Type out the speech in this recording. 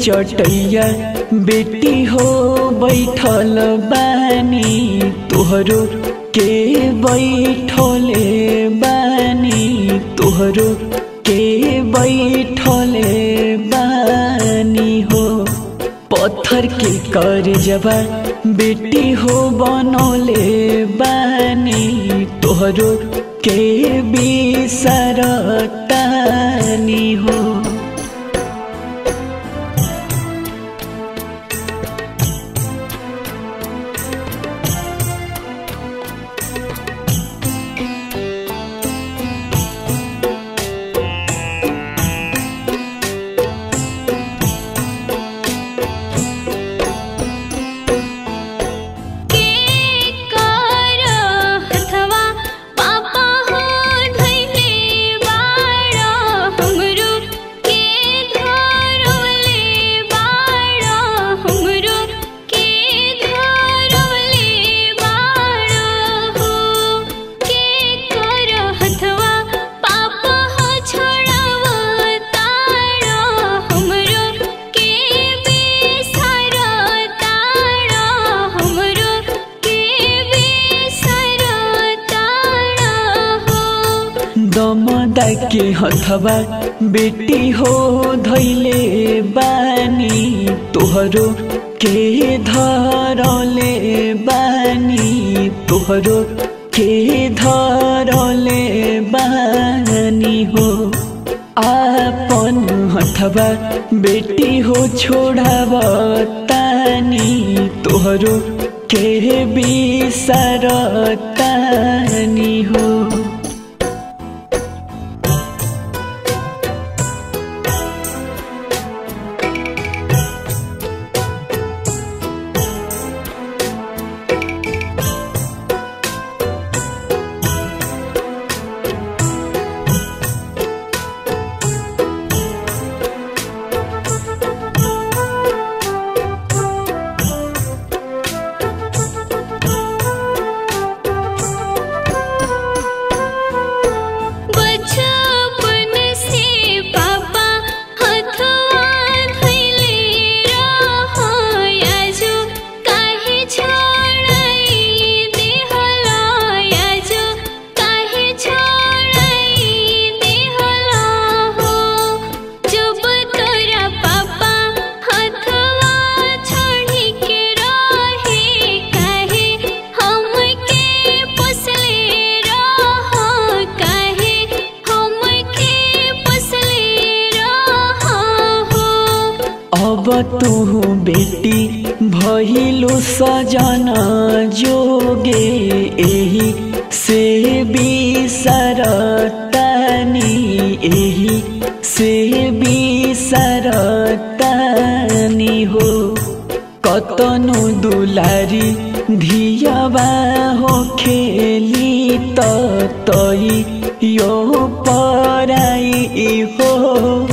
चटैया बेटी हो बैठल बानी तोहरो के बैठले बानी तोहरो के बैठले बानी हो पत्थर के कर जबा बेटी हो बनौले बानी तोहरो के बिसरतानी हो के कर हथवा पापा हो धइले बाड़ा हमरो के धरले बाड़ा हमरो के धरले बाड़ा हो के कर हथवा पापा हो छोड़ावा ताड़ा हमरो के बिसर ताड़ा हमरो के बिसर ताड़ा हो दमदा के हथवा बेटी हो धैले बानी तोहरो के धरले बानी तोहरो के धरले बानी हो आपन हथवा बेटी हो छोड़ाव तानी तोहरो के बिसरतानी हो बचपन से पापा हथवा धइले रहो आजो काहे छोड़ाई देहला आजो काहे छोड़ाई देहला हो जब तोरा पापा हथवा छोड़ी के रहे काहे हमके पोसले रहो काहे हमके पोसले रहो हो अब तू बेटी भइलु सजन जोगे एही से बिसरतानी एही से बिसरतानी हो कतनो दुलारी धियाबा हो खेली त तई यो पराई हो